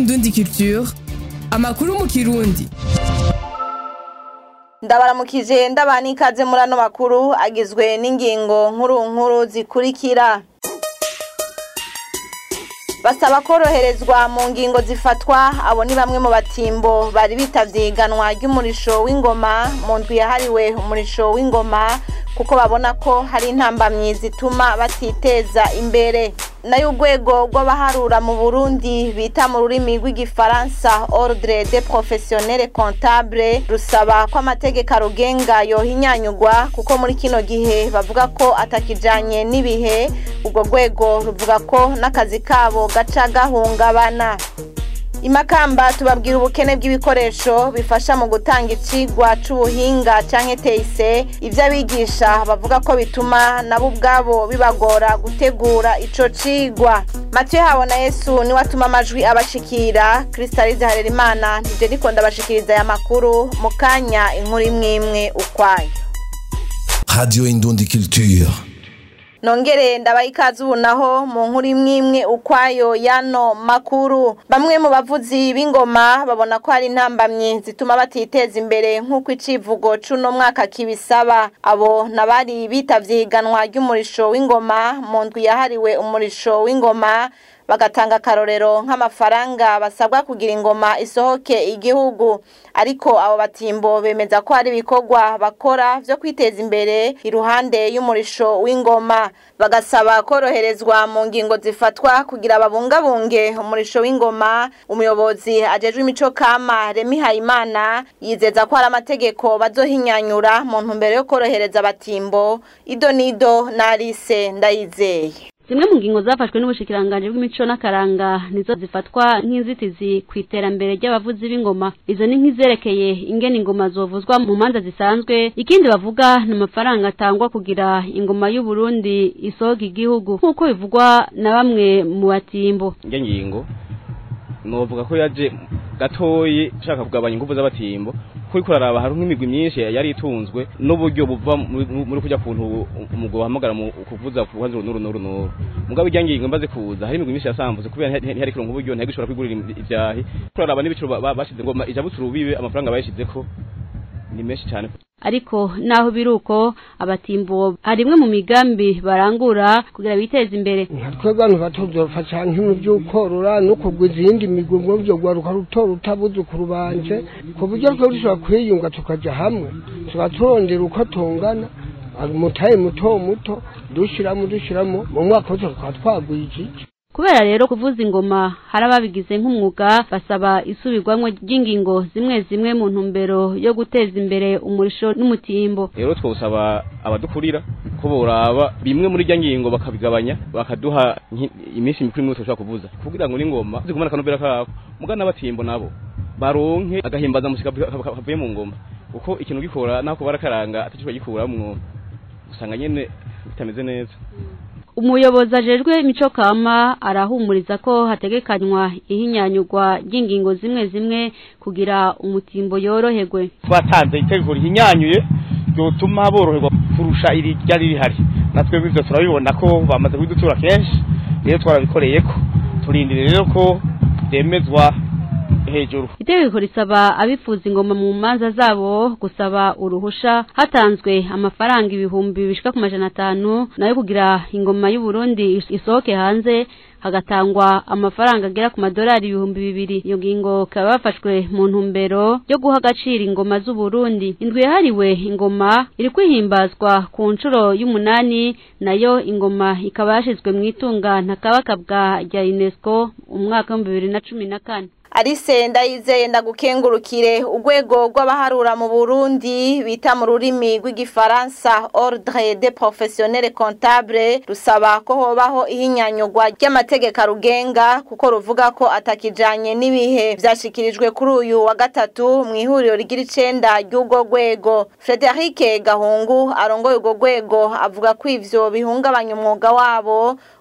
Indundi Culture amakuru mu kirundi ndabaramukije ndabana ikaze muri ano makuru agizwe n'ingingo nkuru nkuru zikurikira basaba koroherezwa mu ngingo zifatwa abo ni bamwe mu batimbo bari bitavye iganwa ry'umurisho w'ingoma mu ndwi yahariwe umurisho w'ingoma kuko babona ko hari intambamyi zituma batiteza imbere nayo urwego rw'abaharura mu burundi bita mu rurimi rw'igifaransa ordre de professionnel comptable rusaba ko amategeko arugenga yohinyanyugwa kuko muri kino gihe bavuga ko atakijanye n'ibihe urwo rwego ruvuga ko n'akazi kabo gaca gahungabana imakamba tubabwira ubukene bw'ibikoresho bifasha mu gutanga icigwa c'ubuhinga canke teise ivyo abigisha bavuga ko bituma nabo ubwabo bibagora gutegura ico cigwa matiyo habona yesu niwe atuma amajwi abashikira kristalize harerimana nije ndiko ndabashikiriza aya makuru mu kanya inkuru imwe imwe ukwayo Radio Indundi Culture. nongere ndabaha ikaze ubu naho mu nkuru imwe imwe ukwayo yano makuru bamwe mu bavuzi b'ingoma babona ko hari intambamyi zituma batiteza imbere nk'uko icivugo c'uno mwaka kibisaba abo nabari bitavye iganwa ry'umurisho w'ingoma mu ndwi yahariwe umurisho w'ingoma bagatanga akarorero nk'amafaranga basabwa kugira ingoma isohoke igihugu ariko abo batimbo bemeza ko hari ibikorwa bakora vyo kwiteza imbere iruhande y'umurisho w'ingoma bagasaba koroherezwa mu ngingo zifatwa kugira babungabunge umurisho w'ingoma umuyobozi ajejwe imico kama Remi Hayimana yizeza ko hari amategeko bazohinyanyura mu ntumbero yo korohereza abatimbo ido nido na Alice ndayizeye zimwe mu ngingo zafashwe n'ubushikiranganje bw'imico n'akaranga nizo zifatwa nk'inzitizi ku iterambere ry'abavuzi b'ingoma izo ni nk'izerekeye ingene ingoma zovuzwa mu manza zisanzwe ikindi bavuga ni amafaranga atangwa kugira ingoma y'u Burundi isohoka igihugu nk'uko bivugwa na bamwe mu batimbo njye ngingo novuga ko yaje gatoyi ushaka kugabanya ingufu z'abatimbo kuri kuraraba hari nk'imigwi myinshi yari itunzwe n'uburyo buva muri kujya kuntu umugabo wahamagara mu kuvuza ku ruhande runuru nuru nuru mugabo ijya ngingo mbaze kuza hari imigwi myinshi yasambuze kubera ntihari kirongo uburyo ntihari gishobora kwigurira ivyahi kuraraba n'ibiciro bashize ngo ijabutse urubibe amafaranga bayishizeko ni menshi cyane ariko naho biruko abatimbo harimwe mu migambi barangura kugira biteze imbere twebwe abantu batuzorofa cyane nk'ibintu by'ukorora no kugwiza iyindi migwi ngo byo gwaruka rutora utabuzukuru banje ku buryo twe dushobora kwiyunga tukaja hamwe tuba turondera uko tungana umutahe muto muto dushiramo dushiramo mu mwaka wose tukaba twaguye iki kubera rero kuvuza ingoma hari ababigize nk'umwuga basaba isubirwamwo ry'ingingo zimwe zimwe mu ntumbero yo guteza imbere umurisho n'umutimbo rero twosaba abadukurira ko boraba bimwe muri rya ngingo bakabigabanya bakaduha iminsi mikuru imwe tushobora kuvuza kugira ngo n'ingoma zigumane akanovera kabo muga n'abatimbo nabo baronke agahimbaza musika kavuye mu ngoma kuko ikintu gikora nako barakaranga atacyo gikuramwo usanga nyene bitameze neza umuyobozi ajejwe imico kama arahumuriza ko hategekanywa ihinyanyurwa ry'ingingo zimwe zimwe kugira umutimbo yoroherwe twatanze itegeko rihinyanyuye ryotuma boroherwa kurusha iri ryari rihari natwe bivyo turabibona ko bamaze kubidutura kenshi rero twarabikoreye ko turindire rero ko byemezwa hejuru itegeko risaba abifuza ingoma mu manza zabo gusaba uruhusha hatanzwe amafaranga ibihumbi bishika ku majana atanu nayo kugira ingoma y'u Burundi isohoke hanze hagatangwa amafaranga agera ku madolari ibihumbi bibiri iyo ngingo ikaba yafashwe mu ntumbero yo guha agaciro ingoma z'u Burundi indwi yahariwe ingoma iri kwihimbazwa ku nshuro y'umunani nayo ingoma ikaba yashizwe mu itunga ntakabakabwa rya UNESCO umwaka w'ibihumbi bibiri na cumi na kane Alice ndayizeye ndagukengurukire urwego rw'abaharura mu Burundi bita mu rurimi rw'igifaransa Ordre des Professionnels Comptables rusaba ko hobaho ihinyanyurwa ry'amategeko arugenga kuko ruvuga ko atakijanye n'ibihe vyashikirijwe kuri uyu wa gatatu mu ihuriro rigira icenda ry'urwo rwego Frederic Gahungu arongoye urwo rwego avuga ko ivyo bihungabanya umwuga wabo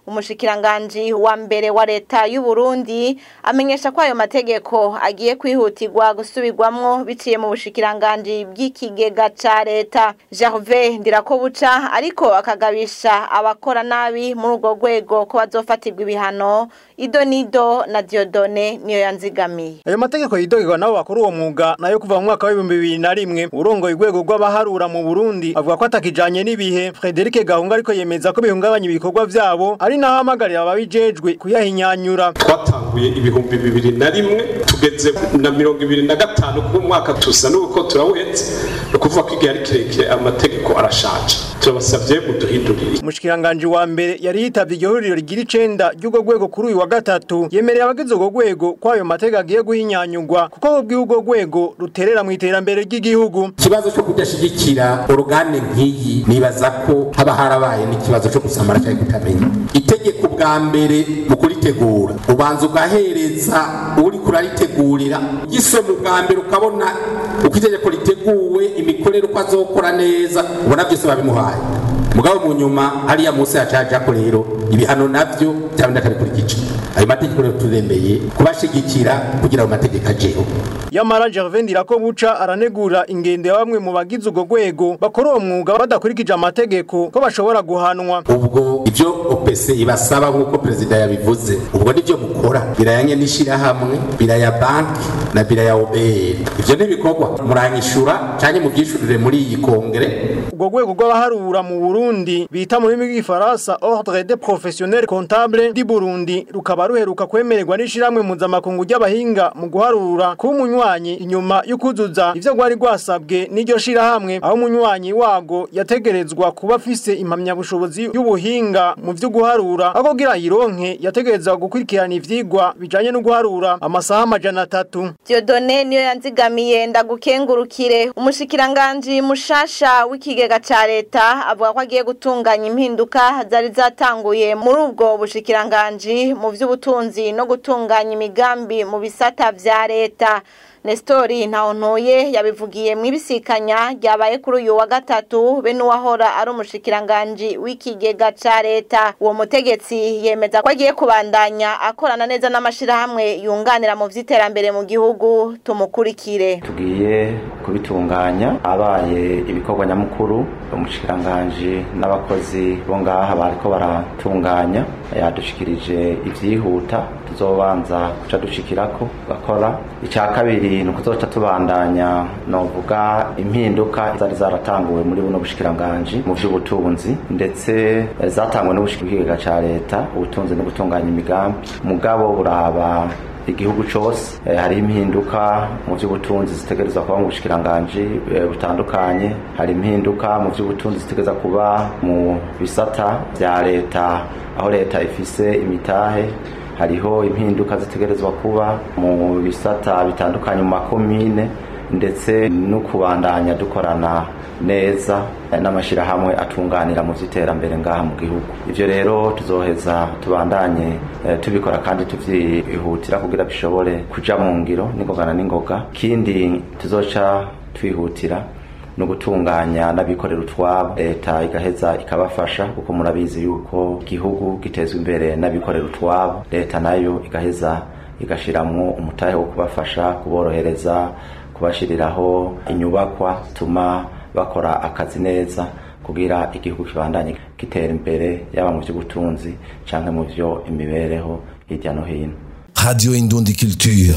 umushikiranganji wa mbere wa leta y'u Burundi amenyesha ko ayo mategeko agiye kwihutirwa gusubirwamwo biciye mu bushikiranganji bw'ikigega ca leta Gervais Ndirakobuca ariko akagabisha abakora nabi muri urwo rwego ko bazofatirwa ibihano Ido Nido na Diodone niyo yanzigamiye ayo mategeko yidogerwa nabo bakora uwo mwuga nayo kuva mu mwaka w'ibihumbi bibiri na rimwe urongoye urwego rw'abaharura mu Burundi avuga ko atakijanye n'ibihe Frederic Gahunga ariko yemeza ko bihungabanya ibikorwa vyabo ari naho hamagarira ababijejwe kuyahinyanyura twatanguye ibihumbi bibiri na rimwe tugeze na mirongo ibiri na gatanu kuko umwaka tusa n'uko turawuhetse ni ukuvuga ko igihe ari kirekire amategeko arashaje turabasavye muduhindurire umushikiranganji wa mbere yari yitavye iryo huriro rigira icenda ry'urwo rwego kuri uyu wa gatatu yemereye abagize urwo rwego ko ayo mategeko agiye guhinyanyurwa kuko ubwiwe urwo rwego ruterera mu iterambere ry'igihugu ikibazo cyo kudashigikira orugane nk'iyi nibaza ko haba harabaye n'ikibazo cyo gusamara cyangwa kutamenya itegeko bwa mbere mu kuritegura ubanza ugahereza uri kuraritegurira gisoma ubwa mbere ukabona uko itegeko riteguwe imikorere uko azokora neza ubona byose babimuhaye mugabo mu nyuma hariya munsi hacaja ko rero ibihano navyo byabindi akabikurikije ayo mategeko rero turemeye kubashigikira kugira ayo mategeko ajeho yamara Gervais Ndirakobuca aranegura ingendo ya bamwe mu bagize urwo rwego bakora uwo mwuga badakurikije amategeko ko bashobora guhanwa ubwo ivyo OPC ibasaba nk'uko perezida yabivuze ubwo nivyo mukora birayanye n'ishirahamwe biraya banki na biraya OBR ivyo n'ibikorwa muranyishura canke muvyishurire muri iyi kongere urwo rwego rw'abaharura mu Burundi bita mu rurimi rw'igifaransa Ordre des Professionnels Comptables du Burundi rukaba ruheruka kwemererwa n'ishiramwe mpuzamakungu ry'abahinga mu guharura kuba umunywanyi inyuma y'ukuzuza ivyo rwari rwasabwe n'iryo shirahamwe aho umunywanyi wago yategerezwa kuba afise impamyabushobozi y'ubuhinga mu vyo guharura aho kugira yironke yategerezwa gukurikirana ivyigwa bijanye no guharura amasaha amajana atatu Diodone niyo yanzigamiye ndagukengurukire umushikiranganji mushasha w'ikigega ca leta avuga ko agiye gutunganya impinduka zari zatanguye muri ubwo bushikiranganji mu vy'ubutunzi no gutunganya imigambi mu bisata vya leta Nestori Ntawontoye yabivugiye mu ibisikanya ryabaye kuri uyu wa gatatu be n'uwahora ari umushikiranganji w'ikigega ca leta uwo mutegetsi yemeza ko agiye kubandanya akorana neza n'amashirahamwe yunganira mu vy'iterambere mu gihugu tumukurikire tugiye kubitunganya abaye ibikorwa nyamukuru umushikiranganji n'abakozi bo ngaha bariko baratunganya yadushikirije ivyihuta tuzobanza kuca dushikirako gakora icya kabiri ni ukuzoca tubandanya novuga impinduka zari zaratanguwe muri buno bushikiranganji mu vy'ubutunzi ndetse zatanguwe n'ubushikirigega ca leta ubutunzi no gutunganya imigambi mugabo buraba igihugu cyose hari impinduka mu by'ubutunzi zitegerezwa kuba mu bushikiranganji butandukanye hari impinduka mu by'ubutunzi zitegereza kuba mu bisata bya leta aho leta ifise imitahe hariho impinduka zitegerezwa kuba mu bisata bitandukanye mu makomine ndetse no kubandanya dukorana neza n'amashyirahamwe atunganira mu by'iterambere ngaha mu gihugu ibyo rero tuzoheza tubandanye tubikora kandi tubyihutira kugira bishobore kuja mu ngiro n'ingogana n'ingoga kindi tuzoca twihutira no gutunganya n'abikorera utwabo leta igaheza ikabafasha kuko murabizi yuko igihugu gitezwa imbere n'abikorera utwabo leta nayo igaheza igashiramwo umutahe wo kubafasha kuborohereza kubashiriraho inyubakwa tuma bakora akazi neza kugira igihugu kibandanye gitera imbere yaba mu by'ubutunzi canke mu byo imibereho hirya no hino Radio Indundi Culture.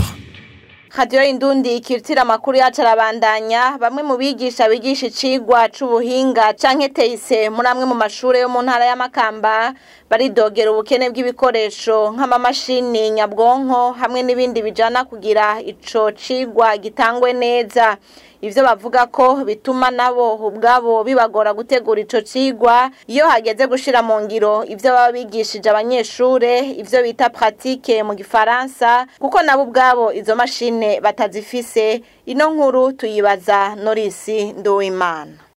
Radio Indundi ikirtira amakuru yacu arabandanya bamwe mu bigisha bigisha icigwa c'ubuhinga canke teise muri amwe mu mashure yo mu ntara ya Makamba baridogera ubukene bw'ibikoresho nk'amamashini nyabwonko hamwe n'ibindi bijana kugira ico cigwa gitangwe neza ivyo bavuga ko bituma nabo ubwabo bibagora gutegura ico cigwa iyo hageze gushira mu ngiro ivyo baba bigishije abanyeshure ivyo bita pratique mu gifaransa kuko nabo ubwabo izo mashine batazifise ino nkuru tuyibaza Norisi Nduwimana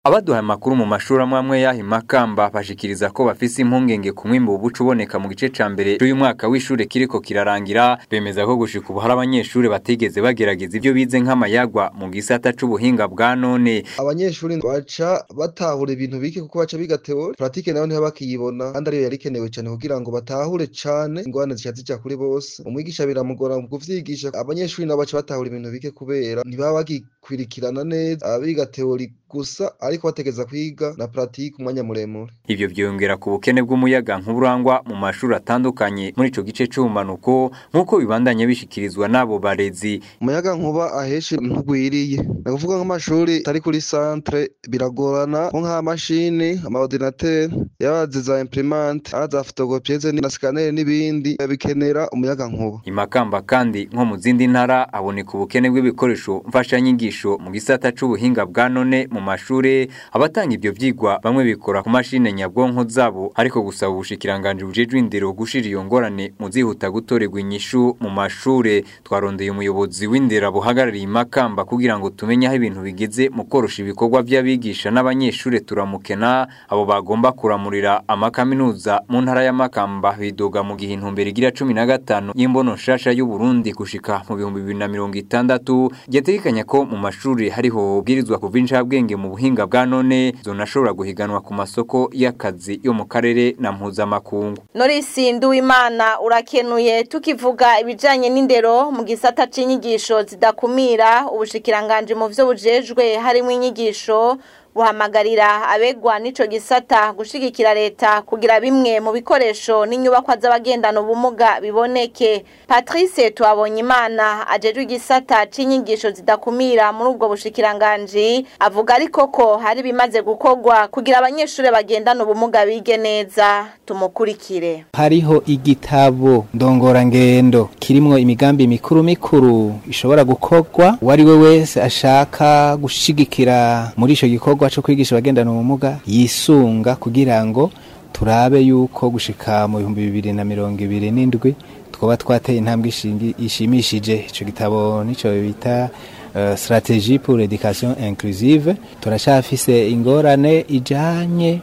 abaduhaye amakuru mu mashuri amwe amwe yaha imakamba bashikiriza ko bafise impungenge ku mwimbu ubuca uboneka mu gice ca mbere c'uyu mwaka w'ishure kiriko kirarangira bemeza ko gushika ubu hari abanyeshuri batigeze bagerageza ivyo bize nk'amayagwa mu gisata c'ubuhinga bwa none abanyeshuri baca batahura ibintu bike kuko baca biga teori pratique nayo ntibaba bakiyibona kandi ariyo yari ikenewe cyane kugira ngo batahure cane ingorane zica zija kuri bose umwigisha biramugora mu kuvyigisha abanyeshuri nabo baca batahura ibintu bike kubera ntibaba bagikwirikirana neza abiga teori gusa ariko bategeza kwiga na pratique umwanya muremure ivyo vyongera ku bukene bw'umuyaga nk'uburangwa mu mashuri atandukanye muri ico gice c'ubumanuko nk'uko bibandanye bishikirizwa n'abo barezi umuyaga nkuba aheshi ntugwiriye ni ukuvuga nk'amashuri atari kuri centre biragorana nko nk'amashini amaordinateur yabazi za imprimante aza fotokopieze na scanner n'ibindi bikenera umuyaga nkuba imakamba kandi nko mu zindi ntara haboneka ubukene bw'ibikoresho mfashanyigisho mu gisata c'ubuhinga bwa none mu mashure abatanga ivyo vyigwa bamwe bikora ku mashine nyabwonko zabo ariko gusaba ubushikiranganje bujejwe indero gushira iyo ngorane mu zihuta gutorerwa inyishu mu mashure twarondeye umuyobozi w'indero buhagarariye imakamba kugira ngo tumenye aho ibintu bigeze mu korosha ibikorwa vy'abigisha n'abanyeshure turamukena abo bagomba kuramurira amakaminuza mu ntara ya Makamba bidoga mu gihe intumbero igira cumi na gatanu y'imbono nshasha y'u Burundi gushika mu bihumbi bibiri na mirongo itandatu yategekanya ko mu mashuri hariho ubwirizwa kuva incabwenge mu buhinga bwa none zonashobora guhiganwa ku masoko y'akazi yo mu karere na mpuzamakungu Norisi Nduwimana urakenuye tukivuga ibijanye n'indero mu gisata c'inyigisho zidakumira ubushikiranganje mu vyo bujejwe harimo inyigisho buhamagarira abegwa n'ico gisata gushigikira leta kugira bimwe mu bikoresho n'inyubakwa z'abagendana ubumuga biboneke Patrice Twabonye Imana ajejwe igisata c'inyigisho zidakumira muri ubwo bushikiranganje avuga ariko ko hari bimaze gukorwa kugira abanyeshuri bagendana ubumuga bige neza tumukurikire hariho igitabo ndongorangendo kirimwo imigambi mikuru mikuru ishobora gukorwa uwari we wese ashaka gushigikira muri ico gikorwa cyo kwigisha abagendana ubumuga yisunga kugira ngo turabe yuko gushika mu bihumbi bibiri na mirongo ibiri n'indwi twaba twateye intambwe ishimishije ico gitabo nico bita uh, stratégie pour l'éducation inclusive turashafise ingorane ijanye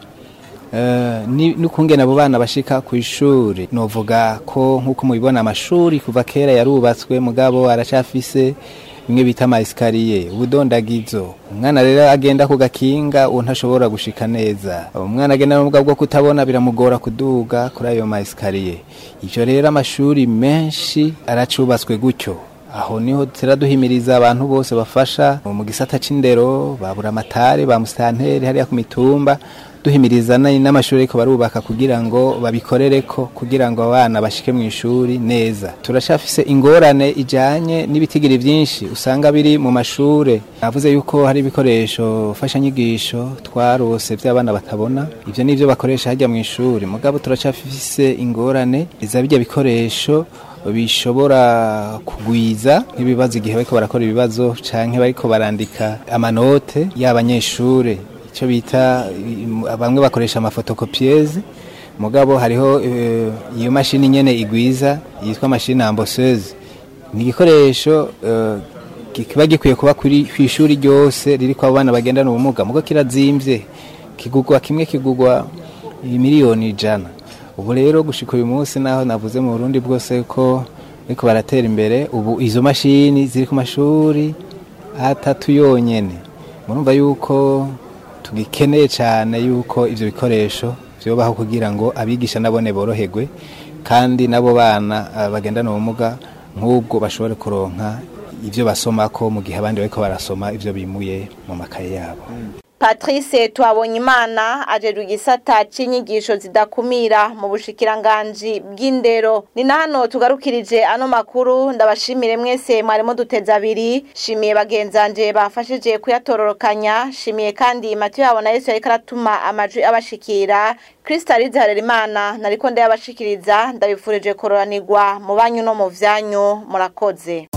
Uh, n'ukungena abo bana bashika ku ishuri novuga ko nk'uko mubibona amashuri kuva kera yarubatswe mugabo aracafise bimwe bita amayesikariye ubudondagizo umwana rero agenda ku gakinga uwo ntashobora gushika neza umwana agenda n'ubwa bwo kutabona biramugora kuduga kuri ayo mayesikariye ivyo rero amashuri menshi aracubatswe gutyo aho niho turaduhimiriza abantu bose bafasha mu gisata c'indero babura amatare ba musitanteri hariya ku mitumba duhimiriza n'amashuri ariko barubaka kugira ngo babikorereko kugira ngo abana bashike mu ishuri neza turashafise ingorane ijanye n'ibitigiri vyinshi usanga biri mu mashure navuze yuko hari ibikoresho fashanyigisho twarose vy'abana batabona ivyo nivyo bakoresha harya mu ishuri mugabo turacafise ingorane iza bijya bikoresho bishobora kugwiza nk'ibibazo igihe bariko barakora ibibazo canke bariko barandika amanote y'abanyeshure icyo bita bamwe bakoresha amafotokopieze mugabo hariho iyo mashini nyene igwiza yitwa mashini amboseuse ni igikoresho kiba gikwiye kuba ku ishuri ryose riri kwa bana bagendana ubumuga mugo kirazimvye kigugwa kimwe kigugwa miliyoni ijana ubu rero gushika uyu munsi naho navuze mu Burundi bwose ko ariko baratera imbere ubu izo mashini ziri ku mashuri atatu yonyene murumva yuko tugikeneye cyane yuko ivyo bikoresho vyobaho kugira ngo abigisha nabone boroherwe kandi nabo bana bagendana ubumuga nk'ubwo bashobore kuronka ivyo basomako mu gihe abandi bariko barasoma ivyo bimuye mu makaye yabo Patrice Twabonye Imana ajeru igisata c'inyigisho zidakumira mu bushikiranganji bw'indero ni nano tugarukirije ano makuru ndabashimire mwese mwarimo duteza abiri shimiye bagenzanje bafashije kuyatororokanya shimiye kandi Mathieu yabo na Yesu yariko aratuma amajwi abashikira Kristalize Harerimana nariko ndayabashikiriza ndabifurije kororanirwa mu banyu no mu vyanyu murakoze